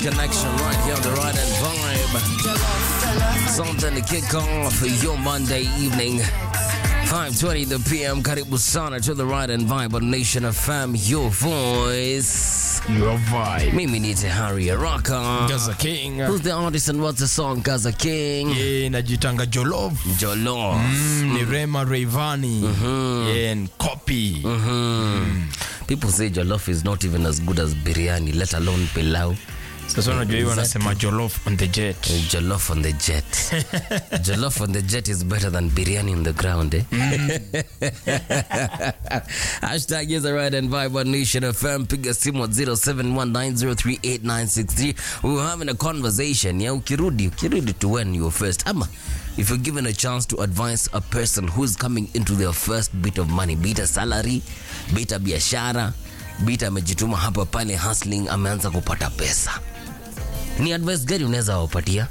connection right here on the right and vibe. Something to kick off your Monday evening. 5:20 the PM. Karibu sana to the right and vibe on Nation FM. Your voice. Your vibe. Mimi ni Tehari Araka. Gaza King. Who's the artist and what's the song? Gaza King. Yeah, najitanga Jolov. Jollof. Mm, ni Rema Rayvani. Yeah, and Copy. People say jollof is not even as good as biryani, let alone pilau. Sasa unajua hiyo wanasema Jollof on the jet. Jollof on the jet. Jollof on the jet is better than biryani on the ground, eh? Hashtag is a right and vibe on Nation FM. Piga simu at 0719038963. We were having a conversation. Yeah, ukirudi, ukirudi to when you were first. Ama, if you're given a chance to advise a person who's coming into their first bit of money, be it a salary, be it a biashara, be it amejituma hapa pale hustling, ameanza kupata pesa ni advice gani unaweza wapatia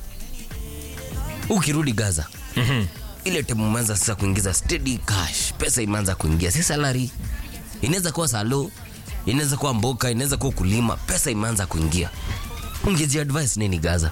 ukirudi gaza mm-hmm. ile time umeanza sasa kuingiza steady cash pesa imeanza kuingia si salary inaweza kuwa salo inaweza kuwa mboka inaweza kuwa kulima pesa imeanza kuingia ungezi advice nini gaza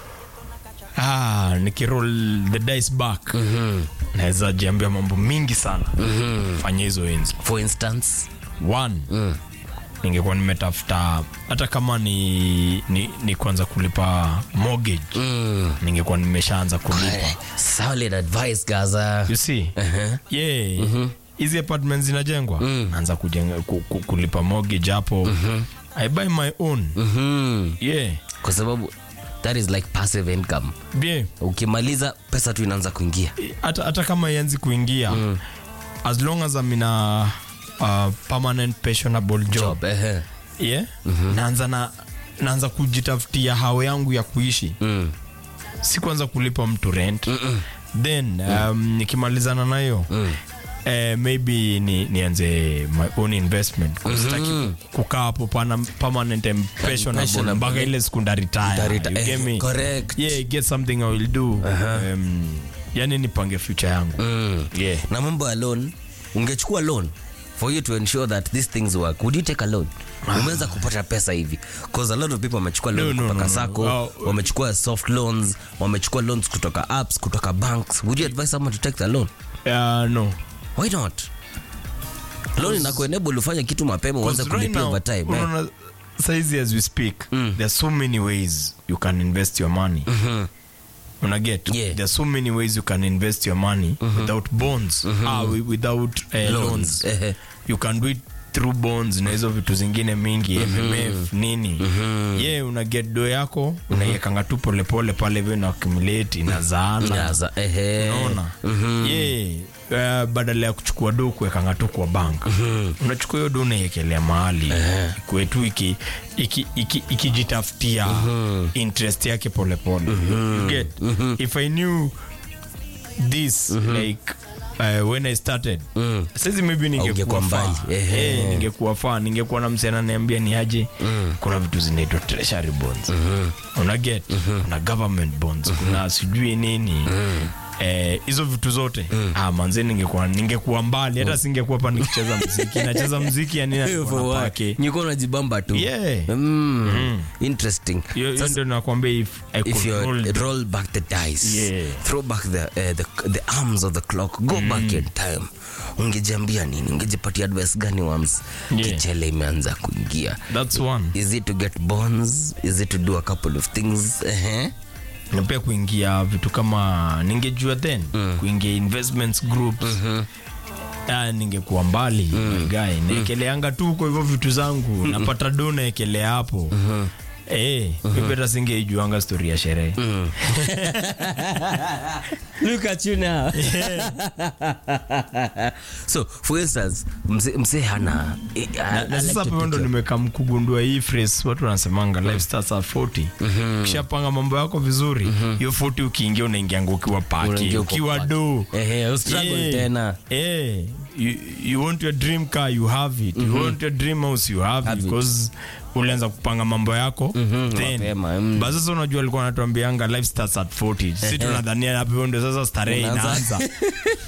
Ah, nikiroll the dice back. Naweza jiambia mambo mingi sana. Fanya hizo enzi. for instance One. Ningekuwa nimetafuta hata kama ni, ni, ni kuanza kulipa mortgage. mm. Ningekuwa nimeshaanza kulipa. Eh, solid advice gaza you see Uh-huh. yeah hizi apartments zinajengwa naanza kujenga ku, ku, kulipa mortgage hapo i buy my own mm-hmm. yeah kwa sababu that is like passive income yeah ukimaliza pesa tu inaanza kuingia hata hata kama ianzi kuingia as long as I'm in a, a permanent pensionable job, job ehe. yeah naanza na naanza kujitafutia hao yangu ya kuishi mm. si kuanza kulipa mtu rent then um, nikimalizana nayo eh, maybe ni, nianze my own investment kusitaki kukaa hapo pana permanent and pensionable Pensionable. mpaka ile siku ndaretire Ndareta- you get eh, me correct. yeah get something i will do um, yani nipange future yangu Mm. yeah na mambo ya loan ungechukua loan for you to ensure that these things work would you take a loan umeweza kupata pesa hivi cause a lot of people wamechukua loan No, no, kutoka no, no. sako Well, wamechukua soft loans wamechukua loans kutoka apps kutoka banks would you advise someone to take the loan uh, no why not loan inakuenable ufanye kitu mapema uanze Because right kulipia now, over time eh? unaona, saizi as we speak there are so many ways you can invest your money una get Yeah. there are so many ways you can invest your money without bonds ah, wi- without uh, loans, Ehe. you can do it through bonds na hizo vitu zingine mingi mmf nini ye una get do yako unaiekanga tu polepole pale hivyo na accumulate inazaana Yaza, ehe. unaona ye uh, badala ya kuchukua do kuwekanga tu kwa bank unachukua hiyo do unaiekelea mahali ikue tu iki- iki- iki- ikijitafutia interest yake polepole You get if i knew this like uh, when i started saizi maybe ningekuwa Ungekuwa mbali. faa Ehe. Eh, ningekuwa faa ningekuwa na msena niambia ni aje kuna vitu zinaitwa treasury bonds una get kuna government bonds kuna sijui nini Eh, hizo vitu zote ah, manze ningekuwa ningekuwa mbali hata singekuwa hapa nikicheza mziki nacheza mziki yani For what? Nilikuwa najibamba tu Yeah. Mm. interesting hiyo hiyo Sasa- ndio nakwambia if I if could you hold roll back the dice Yeah. throw back the, uh, the, the arms of the clock go back in time ungejiambia nini ungejipatia advice gani wams Yeah. kichele imeanza kuingia that's one is it to get bonds is it to do a couple of things uh-huh. na pia kuingia vitu kama ningejua then kuingia investments groups Ah, ningekuwa mbali my guy naekeleanga tu kwa hivyo vitu zangu napata do naekelea hapo Eh, mimi hata singeijuanga stori ya sherehe look at you now so for instance mse, mse hana eh, I- I na like sasa to hapo ndo pick your- nimekam kugundua hii phrase watu wanasemanga life starts at 40 ukishapanga mambo yako vizuri hiyo 40 ukiingia unaingianga ukiwa paki Unaingia uko ukiwa paki. do Ehe, ustruggle Yeah. tena. Eh, you, you want your dream car you have it you want your dream house you have, Have it it. because ulianza kupanga mambo yako then mapema, mm. basi sasa unajua alikuwa anatuambianga life starts at 40 si tunadhania hapo ndio sasa starehe Unaanza. inaanza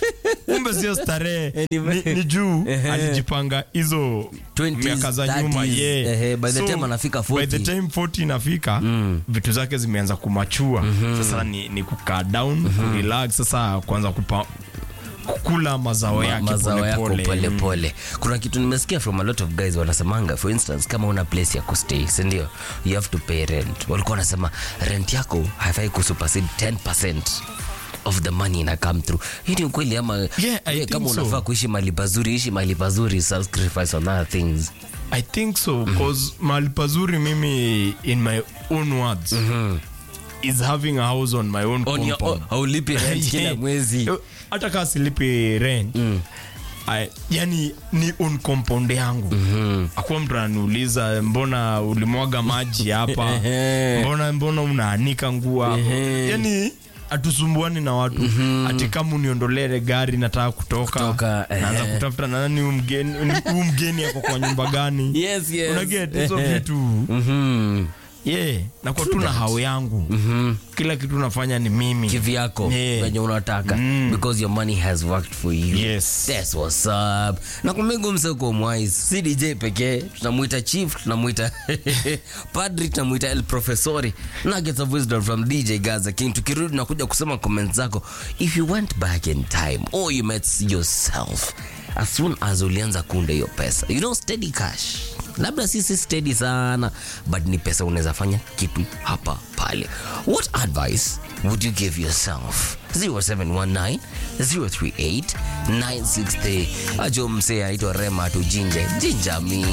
kumbe sio starehe Ni- ni, ni juu alijipanga hizo 20s, miaka za nyuma 30s, yeah. ehe, by the time anafika by 40. the time 40 inafika vitu zake zimeanza kumachua sasa ni, ni kukaa down kurelax sasa kuanza kupa, kukula mazao Ma- yake mazao yako polepole. pole Mm. pole. Kuna kitu nimesikia from a lot of guys wanasemanga, for instance, kama una place ya kustay, si ndio? You have to pay rent. Walikuwa wanasema rent yako haifai kusupersede 10% of the money ina come through. Hii ni ukweli ama Yeah, I wewe think kama so. unafaa kuishi mahali pazuri, ishi mahali pazuri, sacrifice on other things. I think so cause mahali pazuri mimi in my own words is having a house on my own On your compound. own, haulipi rent kila Yeah. mwezi. hata kaa silipi rent I, yani ni on compound yangu akuwa mtu ananiuliza mbona ulimwaga maji hapa mbona mbona unaanika nguo hapo yani hatusumbuani na watu ati kama uniondolee gari nataka kutoka, Kutoka, naanza ehe. kutafuta na nani huyu mgeni huyu mgeni ako kwa nyumba gani Yes, yes. unaget hizo Ehe. vitu Mhm. yeah nakuwa tu na hao yangu kila kitu nafanya ni mimi kivyako Yeah. venye unataka because your money has worked for you Yes. That's what's up na kumengu mseko mwais si dj pekee tunamwita chief tunamwita padri tunamwita el professori nuggets of wisdom from dj gaza king tukirudi nakuja kusoma comments zako if you went back in time or you met yourself as soon as ulianza kuunda hiyo pesa you know steady cash labda sisi steady sana but ni pesa unaweza fanya kitu hapa pale what advice would you give yourself 0719 038 963 ajo msee aitwa rema tujinje jinjami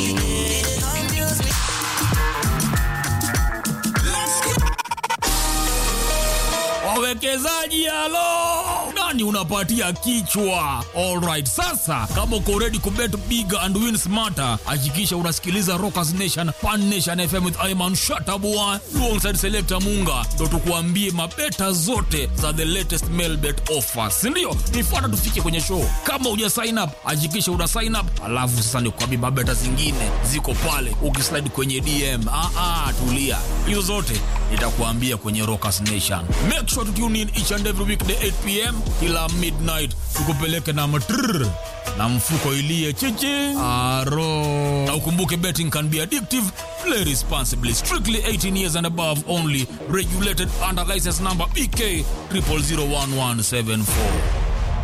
wawekezaji halo nani unapatia kichwa alright sasa kama uko ready kubet big and win smarter hakikisha unasikiliza rockers nation pan nation fm with iman shatabua alongside selector munga ndo tukuambie mabeta zote za the latest mailbet offers sindio nifuata tufike kwenye show kama uja sign up hakikisha una sign up alafu sasa nikuambie mabeta zingine ziko pale ukislide kwenye dm ah, ah, tulia hizo zote nitakuambia kwenye rockers nation make sure to tune in each and every weekday 8 pm kila midnight tukupeleke na matrrr na mfuko ilie chichi aro na ukumbuke betting can be addictive play responsibly strictly 18 years and above only regulated under license number bk 00011774